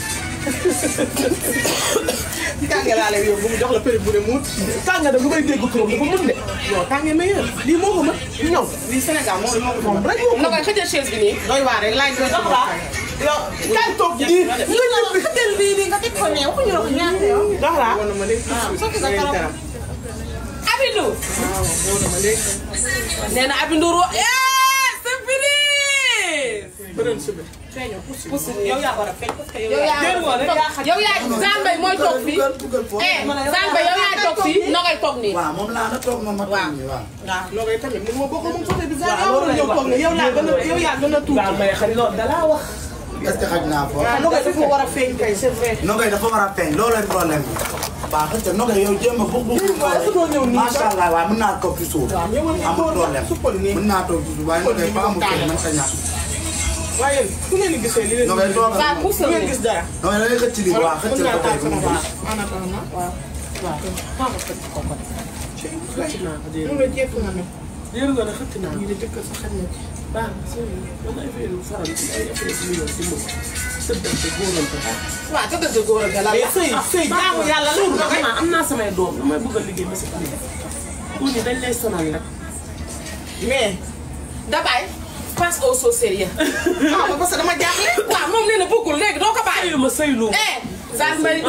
tànge laa lay yóbbu mu jox la péri bu ne muut. tànge da lu may dégg turam dafa mun de. non tànge meilleur. lii moo ko mën. ñëw lii Sénégal moo moo ko moom rek moo ko no koy xëjal chaise bi nii doy waar rek laaj doy waar. yow kaay toog nii. nga ñibbi xëjal bii nii nga teg ko ne waxuñu la ko ñaata yow. dox laa. woon na ma léegi. sotti sa karam. Abidou waaw woon na ma léegi. nee na Abidou ro eh c'est fini beneen subi. feeñoo pousse. pousse yow yaa war a feeñ parce que yow yow yaa. yaa yow yaa Zale Mbaye mooy toog fii Dugal dugal foofu. eh Zale Mbaye yow yaa toog fii no ngay toog nii waaw moom laa na toog moom ma toog nii waaw. waaw loolu tamit mun ma bokk moom côté bi. waaw loolu la yow toog ne yow laa gën a yow yaa gën a tuuti. waaw may xarit loolu dalaa wax. est-ce que xaj naa foofu. waaw loolu dafa war a feeñ kay c'est vrai. Nogay dafa war a feeñ loolooy problème bi. waaw xëy na Nogay yow jéem a bëgg bëgg. est-ce que doo ñëw nii macha allah waaw mën naa toog ci suuf. waaw ñëwal nii amul toog problème suppal nii. mën naa toog ci suuf waaye Nogay fa amul kenn mën sa ñàkk. waaye fu ngeen di gisee li leen Nogay toog waaw a. pousse fu ngeen gis dara. Nogay da ngay xëcc lii waaw xëcc mën la naa ko taal tey sama bu mu baax. en attendant waaw. waaw. maa ko xëcc ko ko. xëcc naa ko dégg nga. jekk nga ne. dégg nga ne xëcc naa. ñu ne jëkk sa xëcc na ci. baax na sëñ bi dama affaire yu faral ci ay affaire yu ñëw si moom. tëddante góorante. waaw te dëgg góor ak la mais sëy sëy jaamu yàlla la. Nogay. am naa samay doom damay bëgg a liggéey ba si kii. pour ni dañ lay sonal rek. mais. Dabaye passe au sauce sérieux ah parce que dama jaaxle. waaw moom nee na bëggul léegi doo ko bàyyi ma sëylu. eh Zale Mbaye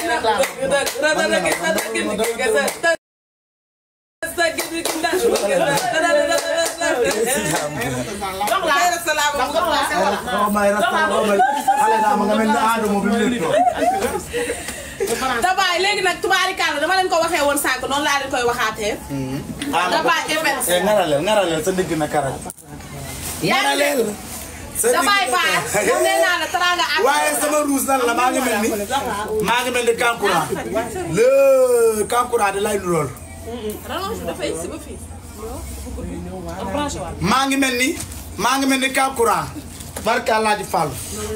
Nogay may rasta Nogay xale naa ma nga mel ni Adamo bi mu leen toog. Dabaye léegi nag tubaarikàlla dama leen ko waxee woon sànq noonu laa leen koy waxaatee Dabaye event eh ngaraleel ngaraleel sa digg na karal. yaa ngi dégg sa digg Dabaye Baar dam nee naa la teraanga ak waaye sama ruus lan la maa ngi mel ni maa ngi mel ni Kankura le Kankura di lay nurool rallonge dafay si ba fii maa ngi mel ni maa ngi mel ni Kankura barka Alaaji Fall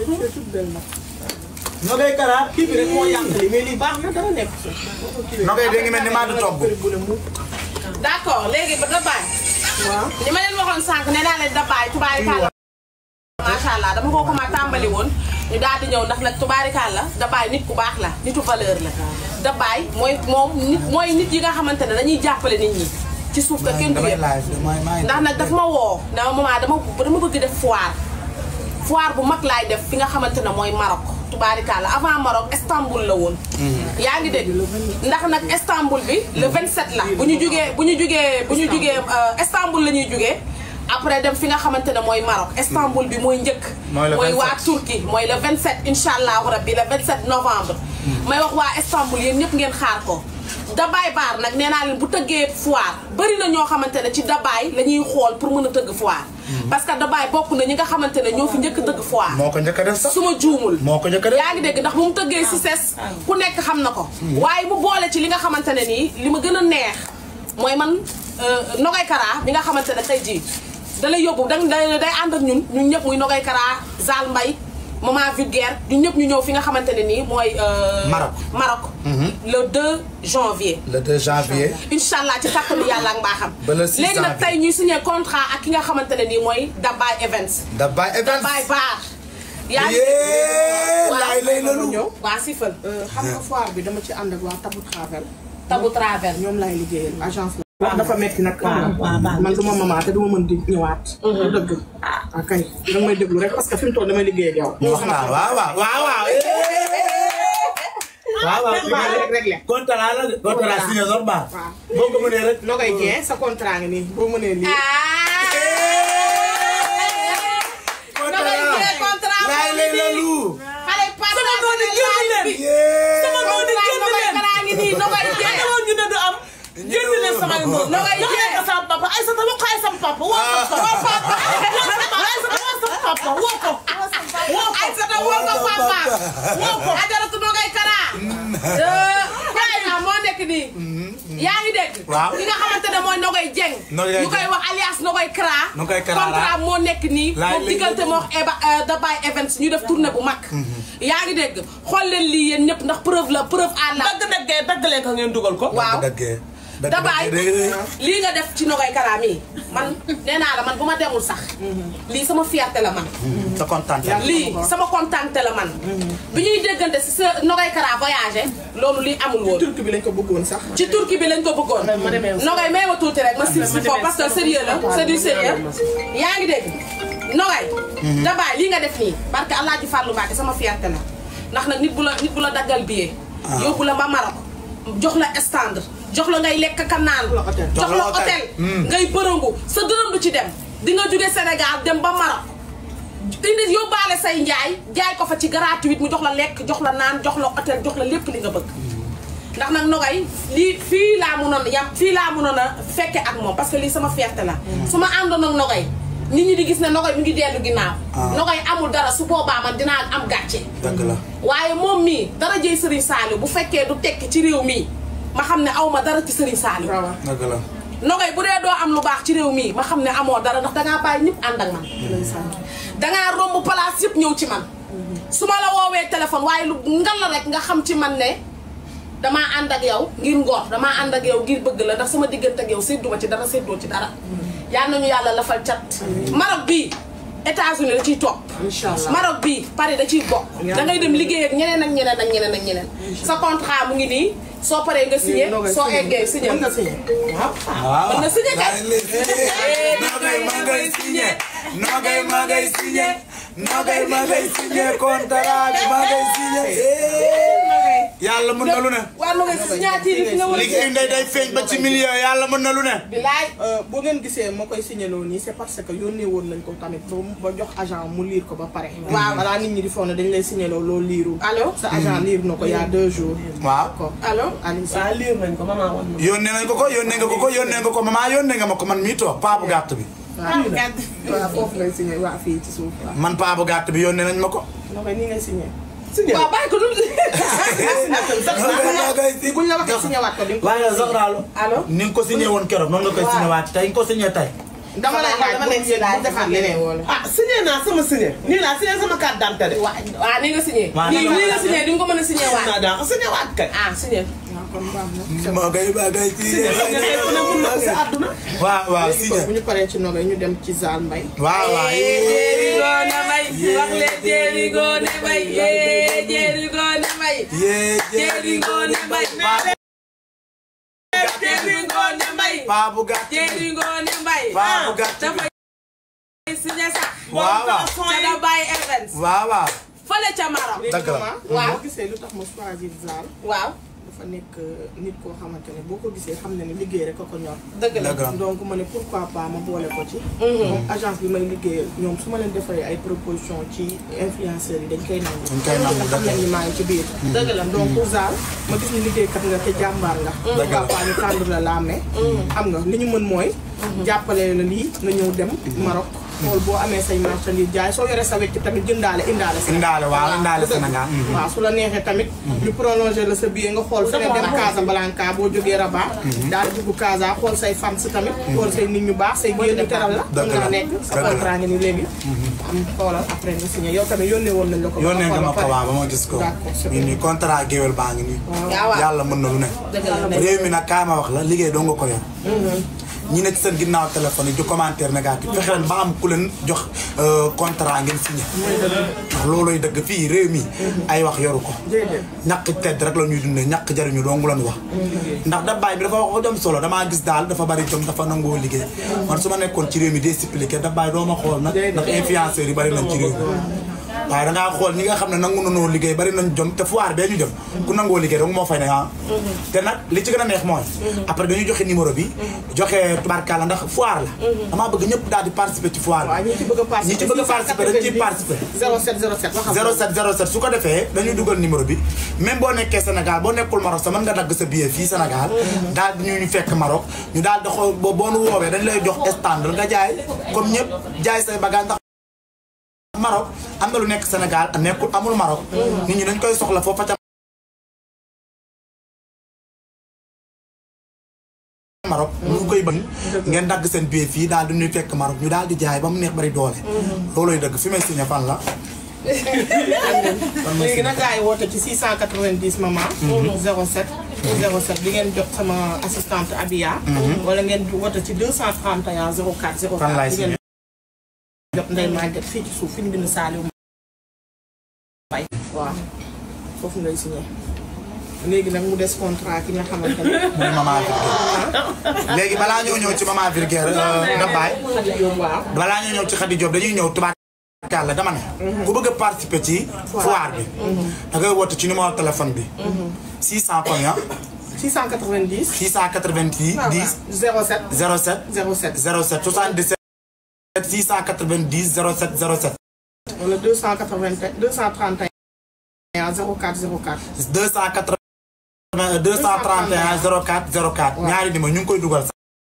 Nogay Kara kii bi rek moo yàq li mais lii baax na dara nekk. Nogay de ngi mel ni maa di togg d'accord léegi ba Dabaye waaw. ni ma leen waxoon sànq nee naa leen Dabaye tubaarikàlla macha allah dama ko commencé tàmbali woon ñu daal di ñëw ndax nag tubaarikàlla Dabaye nit ku baax la nitu valeur la Dabaye mooy moom nit mooy nit yi nga xamante ne dañuy jàppale nit ñi ci suuf te kenn du damay yëg live damay maa ngi ndax nag daf ma woo dama maman dama dama bëgg def foire foire bu mag laay def fi nga xamante ne mooy Maroc tubaarikàlla avant Maroc Istanbul la woon yaa ngi dégg ndax nag Istanbul bi le 27 la bu ñu jugee bu ñu jugee bu ñu jugee euh, Istanbul la ñuy jugee après dem fi nga xamante ne mooy Maroc Istanbul bi mooy njëkk Mooy le mooy waa 27. Turquie mooy le 27 incha allahu rabbi le 27 novembre may wax waa Istanbul yéen ñëpp ngeen xaar ko Dabaay baar nag nee naa leen bu tëggee foire bëri na ñoo xamante ne ci Dabaay la ñuy xool pour mën a tëgg foire parce que Dabaay bokk na ñi nga xamante ne ñoo fi njëkk tëgg foire moo ko njëkk a def sax su ma juumul moo ko njëkk a def yaa ngi dégg ndax bu mu tëggee si ses ku nekk xam na ko waaye mu boole ci li nga xamante ne nii li ma gën a neex mooy man Nogay Kara bi nga xamante ne tey jii da lay yóbbu da day day ànd ak ñun ñun ñëpp muy Nogay Kara Zal Mbay Maman Vulgaire ñun ñëpp ñu ñëw fi nga xamante ne nii mooy euh, Maroc. Maroc le 2 janvier le 2 janvier incha allah ci kàttanu yàlla ak mbaaxam Ba le 6 léegi nag janvier. tey ñuy signé contrat ak ki nga xamante ne nii mooy Dabaay Events da bay events Dabaay Bar yaa ngi yee Waaw. laay lay lalu ñëw waa sifal xam nga foire bi dama ci ànd ak waa Tabu Travel tabu travel ñoom laay liggéeyal agence la. waaw dafa metti nag. man du ma maman te du ma mën di ñëwaat. du dëgg. ah kay danga may déglu rek parce que fi mu toll damay liggéey ak yow. wax naa waaw waaw waaw waaw waaw waaw Baal rek réglé. kontaan naa la de kontaan naa signé sax baax waaw. boo ko mënee rek Nogay Dieng sa contrat ngi nii boo mënee lii. kontaan naa laay lay lalu xale Pape sama noonu génn leen yee sama noonu génn leen karaa ngi nii Nogay Dieng xanaa ñu ne du am génn leen samay noonu Nogay jox leen ko Dieng. sama papa ay sa wax ko ay sama papa woo ko woo papa ay sa woo sama papa woo ko woo ko ay sa ta woo ko papa woo ko ajaratu Nogay Kara kaay na moo nekk nii yaa ngi dégg Waaw. ki nga xamante ne mooy Nogay Dieng Nogay ñu koy Dieng. wax alias Nogay Kara Nogay Kara la. contrat moo nekk nii Laay moom lay diggante lay moo wax Eba Dabaay Events ñu def tournée bu mag yaa ngi dégg xool leen lii yéen ñëpp ndax preuve la preuve à la dagg daggee dagg leen ko ngeen dugal ko waaw daggee Dabaay daggee lii nga def ci Nogay Kara mii man nee naa la man bu ma demul sax lii sama fierté la man sa kontaan lii sama contenté la man bi ñuy déggante si sa Nogay Kara voyagé loolu lii amul woon turki bi lañ ko bëggoon sax. ci Turquie bi lañ ko bëggoon Nogay may ma tuuti rek ma si si foofu parce que sérieux la c'est du sérieux yaa ngi dégg Nogay Dabaay lii nga def nii parce que Alaaji Fàllu Mbàkke sama fierté la ndax nag nit bu la nit bu la daggal billet yóbbu la ba Maroc jox la stand jox la ngay lekk ka naan hôtel. jox la hôtel ngay bërëngu sa dërëm du ci dem di nga jóge Sénégal dem ba Maroc indi yóbbaale say njaay jaay ko fa ci gratuit mu jox la lekk jox la naan jox la hôtel jox la lépp li nga bëgg ndax nag Nogay lii fii laa mënoon yam fii laa mënoon a fekke ak moom parce que lii sama fierté la su ma àndoon ak Nogay nit ñi di gis ne Nogay mi ngi dellu ginnaaw Nogay amul dara su boobaa man dinaa am gàcce dëgg la waaye moom mii dara jëy Serigne Saliou bu fekkee du tekki ci réew mii ma xam ne aw ma dara ci Serigne Saliou waaw dëgg la Nogay bu dee doo am lu baax ci réew mii ma xam ne amoo dara ndax dangaa bàyyi ñëpp ànd ak man dangaa romb place yëpp ñëw ci man su ma la woowee téléphone waaye lu ngal la rek nga xam ci man ne damaa ànd ak yow ngir ngor damaa ànd ak yow ngir bëgg la ndax sama diggante ak yow sédduma ci dara séddoo ci dara yal nañu yàlla lafal cat Maroc bii États-Unis da ciy topp Inch'Allah. Maroc bii Paris da ciy bokk da ngay dem liggéey ak ñeneen ak ñeneen ak ñeneen ak ñeneen sa contrat mu ngi nii soo paree nga signé soo eggee signé mën nga signé. waaw. waaw mën na signé kay. Nogay ma ngay signé Nogay ma ngay signé Nogay ma ngay signé contrat bi ma ngay signé yàlla mën na lu ne waa Nogay si signature yi fi nga war a liggéey ndey day feeñ ba ci million yàlla mën na lu ne bilaay boo ngeen gisee ma koy signaloo nii c'est parce que yónnee woon nañ ko tamit ba mu- ba jox agent mu liir ko ba pare. Waaw. balaa nit ñi di foog ne dañ lay signaloo loolu liirul. allo sa agent liir na ko il y a deux jours. waaw ko allo Aliou Sy. waaw liir nañ ko maman wan ma yónnee nañ ko ko yónnee nga ko ko yónnee nga ko maman yónnee nga ma ko man mii toog paa bu gàtt bi waaw waaw foofu ngay signé waa fii ci suuf waaw. man paa bu gàtt bi yónnee nañ ma ko noo koy nii ngay signé. signé waaw bàyyi ko dul buñ la waxee signé waat ko di nga ko. waaye Zoxraalo allo ni nga ko signé woon keroog noonu nga koy signé waat tey nga ko signé tey dama lay laaj dama bu lay yéen laaj bu defaat leneen wala. ah signé naa sama signé nii laa signé sama carte d'identité de. waa waa ni nga signé Waaw, nii dama- nii nga signé di nga ko mën a signé naa waat daa ko signé waat kay. ah signé waaw kon baax na. ma ngay ma ngay signé signé kay ku ne mun na ko si àdduna. waaw waaw léegi signé kon bu ñu paree ci nogay ñu dem ci Zal Mbaye. waaw waaw jéeri goone may wax leen jéeri goone may yee jéeri goone may yee jéeri goone may jéeri goone may paa bu gàtt Jéeri Ngoone Mbay paa bu gàtt dafay signé sax waaw waaw ca da bàyyi events waaw waaw fële ca Maroc dëgg la waaw boo gisee lu tax ma choisir Zal waaw dafa nekk nit koo xamante ne boo ko gisee xam ne ne liggéey rek a ko ñor dëgg la dëgg la donc ma ne pourquoi pas ma boole ko ci comme agence bi may liggéeyal ñoom su ma leen defaree ay proposition ci influenceurs yi dañ koy nangu Dañ koy nangu, te xam nañ ni maa ngi ci biir dëgg la donc Zal ma gis ni liggéeykat nga te jàmbaar nga Dëgg la. pourquoi pas ñu tàndu la la mais xam nga li ñu mën mooy jàppale la lii nga ñëw dem Maroc xool boo amee say marchandise jaay soo yoree sa wecc tamit jëndaale indaale sa indaale waaw indaale Sénégal waaw su la neexee tamit ñu prolongé la sa billet nga xool feneen dem Casablanca boo jógee Rabat daal di dugg Casa xool say fans tamit xool say nit ñu baax say géer ñu teral la Dëgg mën la. naa nekk sa Dëgg la. contrat nga ni léegi am xoolal après nga signé yow tamit yónnee woon nañ la ko ba yónnee nga ma ko xool ba waaw ba ma gis ko D'accord, c'est nii nii contrat géwél baa ngi nii waaw waaw yàlla mën na lu ne dëgg la réew mi nag kaay ma wax la liggéey doo nga ko yor ñi ne ci seen ginnaaw téléphone yi di commentaire négatif fexe leen ba am ku leen jox euh, contrat ngeen signé ndax looloy dëgg fii réew mi ay wax yoru ko déedéet ñàkk tedd rek la ñuy dundee ñàkk jariñu dong la ñu wax ndax da baay bi dafa wax ko jom solo damaa gis daal dafa bari jom dafa nangoo liggéey man su ma nekkoon ci réew mi discipliné da baay doo ma xool nag ndax influenceurs yi bari nañ ci réew mi waaye dangaa xool ñi nga xam ne nangu nanoo liggéey bari nañ jom te foire bee ñu jëm ku nangoo liggéey dong moo fay ne ah te nag li ci gën a neex mooy après dañuy joxe numéro bi joxe tubaarkàlla ndax foire la damaa bëgg ñëpp daal di participer ci foire waaw bi ñi ci bëgg a participer ñi ci bëgg a participer dañ ciy participer 07 07 waxal 07 07 su ko defee dañuy dugal numéro bi même boo nekkee Sénégal boo nekkul Maroc sa mën nga dagg sa billet fii Sénégal daal di ñu ñu fekk Maroc ñu daal di xool boo boo nu woowee dañ lay jox stand nga jaay comme ñëpp jaay say bagage ndax Maroc am na lu nekk Sénégal nekkul amul Maroc nit ñi dañ koy soxla foofa ca Maroc ñu koy bëgg ngeen dagg seen billet fii daal di ñuy fekk Maroc ñu daal di jaay ba mu neex bari doole looloy dëgg fi may signé fan la léegi nag gars yi woote ci 690 maman. 07 07 di ngeen jot sama assistante Abia. wala ngeen woote ci 231 04 04. Fan laay di ngeen jot Ndeye Maguette fii ci suuf fi ñu bind Saliou Mbaye. waaw foofu ngay signé léegi nag mu des contrat ki nga xamante ne. muy maman Virgère léegi balaa ñoo ñëw ci maman Virgère da baay waaw. balaa ñoo ñëw ci Khady Diop dañuy ñëw tubaab kàlla dama ne ku bëgg a participer ci foire bi da ngay woote ci numéro téléphone bi 600 combien 690. 690 10 07 07 07. 07 77 690 07 07 wala 280 231 04 04. 280 231 04 04 ñaari numéro ñu ngi koy dugal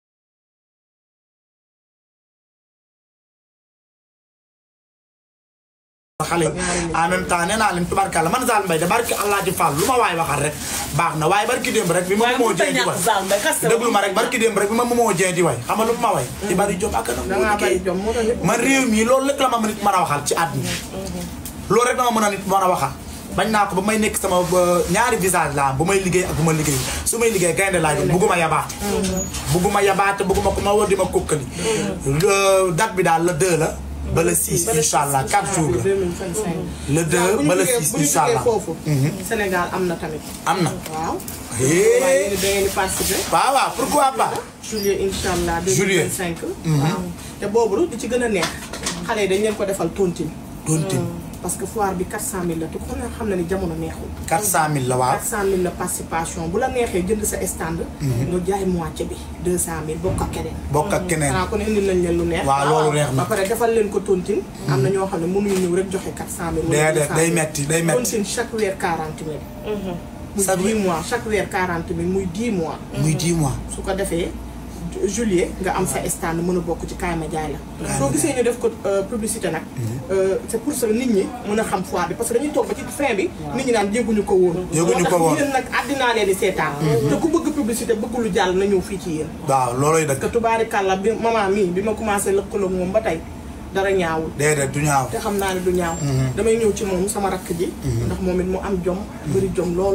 xale en même temps nee naa leen tubarkalla man Zal Mbaye de barki Allah ci Fall lu ma waay waxal rek baax na waaye barki démb rek bi ma moo jeen di way déglu ma rek barki démb rek bi ma moo jeen di way xam nga lu ma way di bari jom ak da ngaa bari na jom moo tax ñëpp man réew mi loolu rek la ma nit mën a waxal ci àdduna loolu rek dama mën a nit mën a waxal bañ naa ko ba may nekk sama ba ñaari visage la am bu may liggéey ak bu ma liggéey su may liggéey gaynde laa doon bugguma yabaate bugguma yabaate bugguma ko ma war di ma kokkali date bi daal le 2 la ba le 6 incha allah 4 jours la 2025. le 2 ba le 6 bu ñu incha jógee allah foofu. Sénégal am na tamit. am na waaw. hee waaye yéen da ngeen di participer. waaw waaw pourquoi pas juillet incha allah. Juillet. 2025. waaw te boobu li ci gën a neex. xale yi dañ leen ko defal tontine. tontine parce que foire bi 400000 la te ku ne xam na ni jamono neexul. 400000 la waaw 400000 la participation bu la neexee jënd sa stand. nga jaay moitié bi 200000 bokk ak keneen. bokk ak keneen xanaa kon indi nañ leen lu neex. waaw loolu neex na ba pare defal leen ko tontine. am na ñoo xam ne mënuñu ñëw rek joxe 400000. wala déedéet 200000. day metti day metti tontine chaque weer 40000. muy Chaque 10 mois chaque weer 40000 muy 10 mois. muy 10 mois su ko defee ju- juillet nga am sa stand mën a bokk ci kaay ma jaay la. soo gisee ñu def ko euh, publicité nag. euh, c'est pour ça nit ñi mën a xam foire bi parce que dañuy toog ba ci fin bi. nit ñi naan yëguñu ko woon. Yëguñu ko woon. moo tax yéen nag àddinaa leen di seetaan. te ku bëgg publicité bëgg lu jàll na ñëw fii ci yéen. waaw looloy dëgg te tubaarikàlla bi maman mii bi ma commencé lëkkaloo moom ba tey dara ñaawul. déedéet du ñaaw te xam naa ne du ñaaw. damay ñëw ci moom sama rakk ji. ndax moom it mu am jom. bëri jom lool.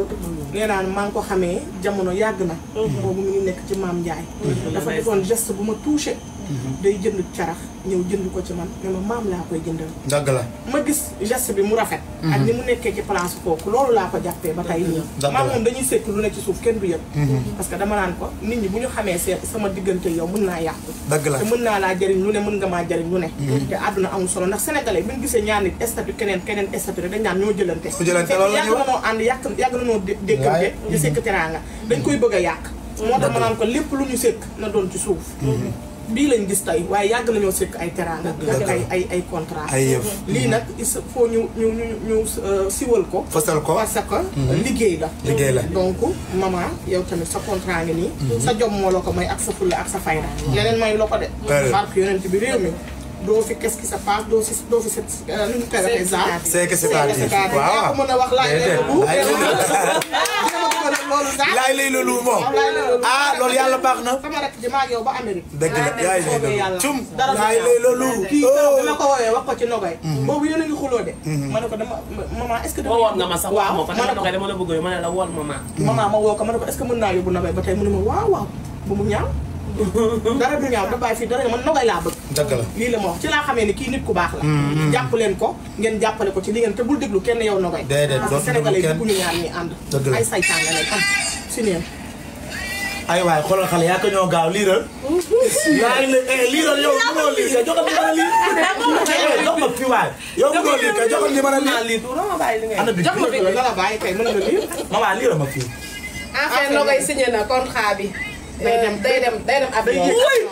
nee naa maa ngi ko xamee jamono yàgg na boobu mu ngi nekk ci maam Ndiaye dafa defoon geste bu ma touché day jënd carax ñëw jënd ko ci man ne ma maam laa koy jëndal dëgg la ma gis geste bi mu rafet ak ni mu nekkee ci place kooku loolu laa ko jàppee ba tey nii Dëgg maam la. moom dañuy sekk lu ne ci suuf kenn du yëg parce que dama naan ko nit ñi bu ñu xamee seen sama diggante yow mën naa yàqu dëgg la te mën naa laa jëriñ lu ne mën nga maa jëriñ lu ne te àdduna amul solo ndax sénégalais bi ñu gisee ñaar nit statut keneen keneen statut rek dañ naan ñoo jëlante Ñoo jëlante, fekk loolu la yàgg ñuy na wax. noo ànd yàq yàgg na noo dé- déggante di sekk teraanga dañ koy bëgg a yàq moo tax ma naan ko lépp lu ñu sekk na doon ci suuf bii lañ gis tey waaye yàgg nañoo sekk ay teraanga ak ay ay ay contrat ay yëf lii nag il faut ñu ñu ñu ñu euh, siwal ko fësal ko parce que liggéey la Liggéey la. donc maman yow tamit sa contrat ngi nii sa jom moo la ko may ak sa fulla ak sa fayda leneen may la ko de Pare. barke yonent bi réew mi doo fi qu'est-ce qui se passe doo si doo fi set nu ñu koy waxee za C'est que c'est à dire. yaa waaw ko mën a wax laaj Déedéet. leen lu Laaj leen loolu za laay lay loolu moom ah loolu yàlla baax na sama rek ji maa ak yow ba Amérique dëgg la yaay lay soobee loolu yàlla cum dara du laay ñaaw. lay loolu kii keroog bi ma oh ko woowee wax ko ci nogay boobu yéen a ngi xuloo de ma ne ko dama maman est-ce que dama woo woon nga ma sax wax ma ko ma dama ne ne ko dama la bëgg yow ma ne la wool ma ma maman ma woo ko ma ne ko est-ce que mën naa yóbbu nogay ba tey mu ne ma waaw waaw bu mu ñaaw dara du ñaaw da bàyyi fii dara man nogay laa bëgg dëgg la lii la ma wax ci laa xamee ni kii nit ku baax la jàpp leen ko ngeen jàppale ko ci li ngeen te bul déglu kenn yow nogay Déedéet, parce que doo fi déglu sénégalais yi kenn. bëgguñu ñaar ñi ànd Dëgg la. ay saytaan la lay am si neen ay waay xoolal xale yaa ko ñoo gaaw liiral laay la eh liiral yow mënoo lii kay joxal numéro lii eh jox ma fii waay yow mënoo lii kay joxal numéro lii lii du ma bàyyi li ngay ana bi jox ma bi nga la bàyyi kay mën nga lii maman liiral ma fii enfin Nogay signé na contrat bi. day dem day dem day dem avion.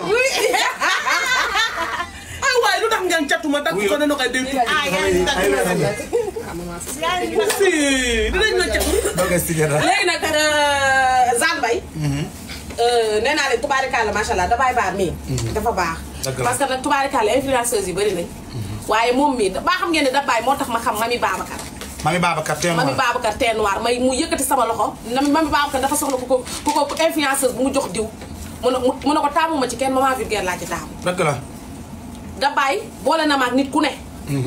ah waaye lu tax ngeen catuma takk ko ne na koy déglu. ah yaa ngi ay weer dagg si dinañ ma cat. doge signé na léegi nag Zane Mbaye. nee naa leen tubaarikàlla macha allah dabaay baar mii. dafa baax. Dëgg la. parce que nag tubaarikàlla influenceuses yi bëri nañ. waaye moom mii da baa xam ngeen ne dabaay moo tax ma xam mami Babacar. mami Babacar teel mami ma Babacar tee noir may mu yëkkati sama loxo na mami Babacar dafa soxla ku ko ku ko influenceuse bu mu jox diw. mu ne mu ne ko taamu ma ci kenn maman vulgaire laa ci taamu. dëgg la dabaay boole na ma ak nit ku ne.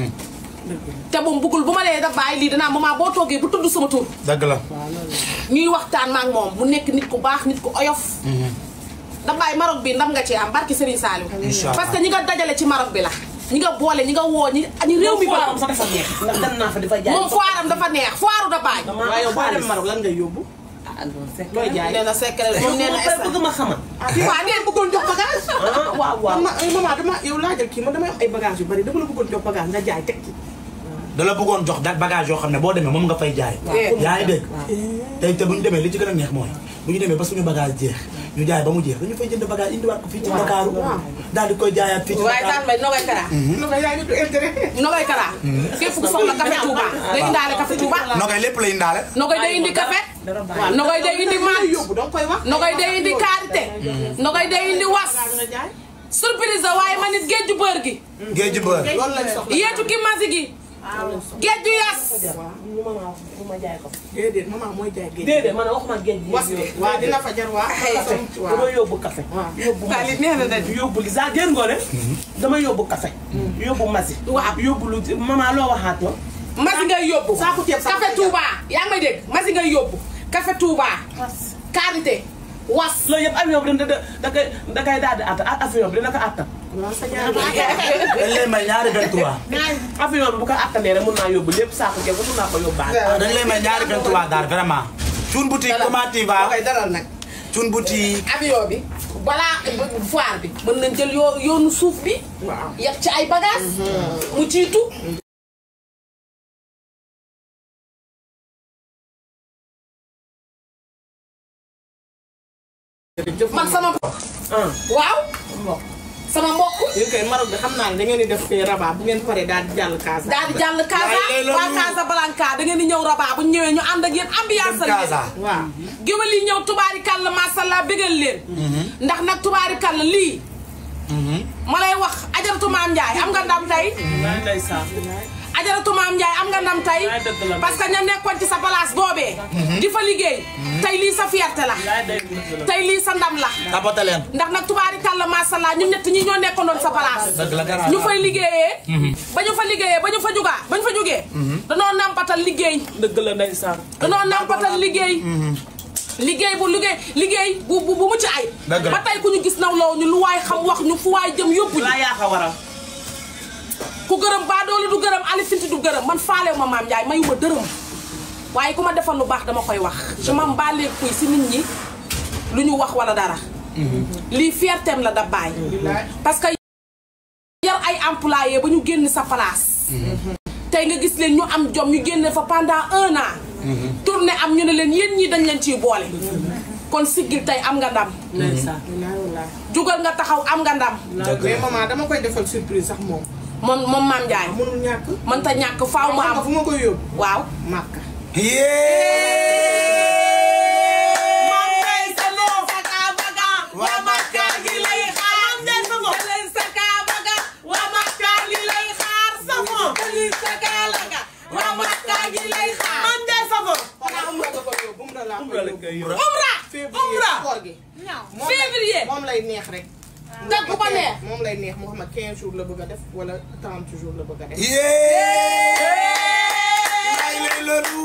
te moom bëggul bu ma lee dabaay lii danaa maman boo toogee bu tudd sama tur. dëgg la ñuy waxtaan ma ak moom mu nekk nit ku baax nit ku oyof. dabaay Maroc bi ndam nga ci am barki Serigne Saliou. Inch'Allah. parce que ñi nga dajale ci Maroc bi la. ñi nga boole ñi nga woo ñi ñi réew mi foiram ba. sax dafa neex ndax dem naa fa di fa jaay moom foiram dafa neex foiru dabaay. waaye yow boo dem Maroc lan ngay yóbbu ah non c'est looy jaay nee na secret moom nee na pare bëgg ma xamal waaw ngeen bëggoon jox bagage. ah waaw waaw man ma ay maman dama yow laajal kii man damay wax ay bagage yu bari dama la bëggoon jox bagage nga jaay teg ci da la bëggoon jox da bagage yoo xam ne boo demee moom nga fay jaay yaa ngi dégg tey te bu ñu demee li ci gën a neex mooy bu ñu demee ba suñu bagage jeex ñu jaay ba mu jeex dañu fay jënd bagage indiwaat ko fii ci Dakaaru daal di koy jaayaat fii ci waaye Dakar Zane Mbaye Nogay Kara. lu nga yaay nit du intérêt Nogay Kara. képp ku soxla café Touba. day indaale café Touba. nogay lépp la indaale Nogay day indi café. Nogay day indi maa maat. yóbbu danga koy wax Nogay day indi karité. Nogay day indi was. nga jaay surprise la waaye man it géeju bër gi. géej gi bër loolu lañ soxla yeetu ki masi gi. géeju yas. ñu ma wax bu ma jaay ko déedéet maman mooy jaay géej déedéet man waxuma géej gi was bi waa dina fa jar waa dama yóbbu café waaw yóbbu Daal di neex na de. yóbbu li saa jën ngoone dama yóbbu café yóbbu masi Waaw. yóbbu lu maman loo waxaat ma masi ngay yóbbu. Saako ceeb saako café ceeb. Touba yaa ngi may dégg masi ngay yóbbu. café Touba. karité. was. loolu yëpp avion bi da da da koy da koy daal di attan avion bi dina ko attan waaw sa ñaari dañ lay may ñaari 23 avion bi bu ko attanee rek mun naa yóbbu lépp saako ceeb mun naa ko yóbbaale dañ lay may ñaari 23 daal vraiment Thioune boutique comment tu vas koy dalal nag Thioune boutique avion bi balaa foire bi mën nañ jël yoo yoonu suuf bi. waaw yab ci ay bagages. mu jiitu. jërëjëf man sama. ah waaw. sama mbokk. yéen kay Maroc bi xam naa ne da ngeen di def fee Rabat bu ngeen paree daal di jàll Casa daal di jàll Casa waaye loolu- waa Casablanca da ngeen di ñëw Rabat bu ñu ñëwee ñu ànd ak yéen ambiance dem Casa waaw géwél yi ñëw tubaarikàlla masàllaa bégal leen. ndax nag tubaarikàlla lii. ma lay wax ajaratu maam Ndiaye am nga ndam tey. maa ndeysaan ajaratu maam Ndiaye am nga ndam tey Laay dëgg la. parce que ña nekkoon ci sa place boobee di fa liggéey tey lii sa fierté la laay day dëgg la. tey lii sa ndam la tapote leen ndax nag tubaarikàlla masàllaa ñun ñett ñi ñoo nekkoon sa place dëgg la garaaw ñu fay liggéeyee ba ñu fa liggéeyee ba ñu fa jugaa ba ñu fa jugee danoo nampatal liggéey dëgg la ndeysaan. danoo nampatal liggéey liggéey bu liggéey liggéey bu bu bu mucc ay Dëgg la. ba tey ku ñu gis nawloo ñu lu waay xam wax ñu fu waay jëm yóbbu ñu laa yaa ko waral. ku gërëm baa doole du gërëm alifinti du gërëm man faalew ma maam Ndiaye mayu ma dërëm waaye ku ma defal lu baax dama koy wax je m'en bats les couilles si nit ñi lu ñu wax wala dara lii fierteem la da bàyyi parce que yar ay employé ba ñu génn sa place tey nga gis leen ñu am jom ñu génne fa pendant un an tourné am ñu ne leen yéen ñii dañ leen ciy boole kon siggil tey am nga ndam ndeysaan. wallaahi wallaahi jugal nga taxaw am nga ndam mais maman dama koy defal surprise sax moom moom moom maam Ndiaye mënul ñàkk mën ta ñàkk faaw mu xam nga am fu ma koy yóbbu waaw màkka Mam Ndeye Savon waa Makka gi lay xaar Ndeye Savon Mam Ndeye Savon xanaa umra nga koy yóbbu umra laa Umra la koy koy yóbbu yóbbu. umra février koor gi moom lay- Février. moom lay neex rek Teg bu ko neex. moom lay neex moo xam ne 15 jours la bëgg a def wala 30 jours la bëgg a def yee lay lay loolu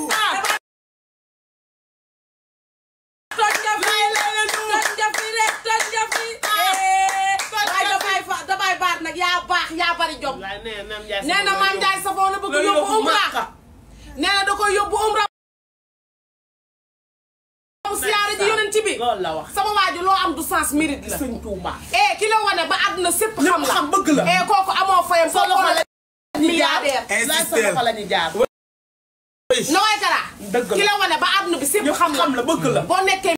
toj nga fi toj nga fi rek toj nga fi waaye damay fa damay baat nag yaa baax yaa bari jom laay nee na Ndiaye. nee na maam Ndiaye Savon la bëgg Loolu yóbbu yóbbu umra Makka. nee na da koy yóbbu umra mu siyaare ji yonent bi loolu la wax. sama waaju loo am du sens mérite la sëñ Touba. eh ki la wane ba àdduna sépp xam la xam bëgg la. eh kooku amoo fayam soo loxo xoolee la milliardaire laay sa insister loxo la ñu jaar. na waay kara dëgg la. ki la wane ba àdduna bi sépp ñëpp xam la xam la bëgg la. boo nekkee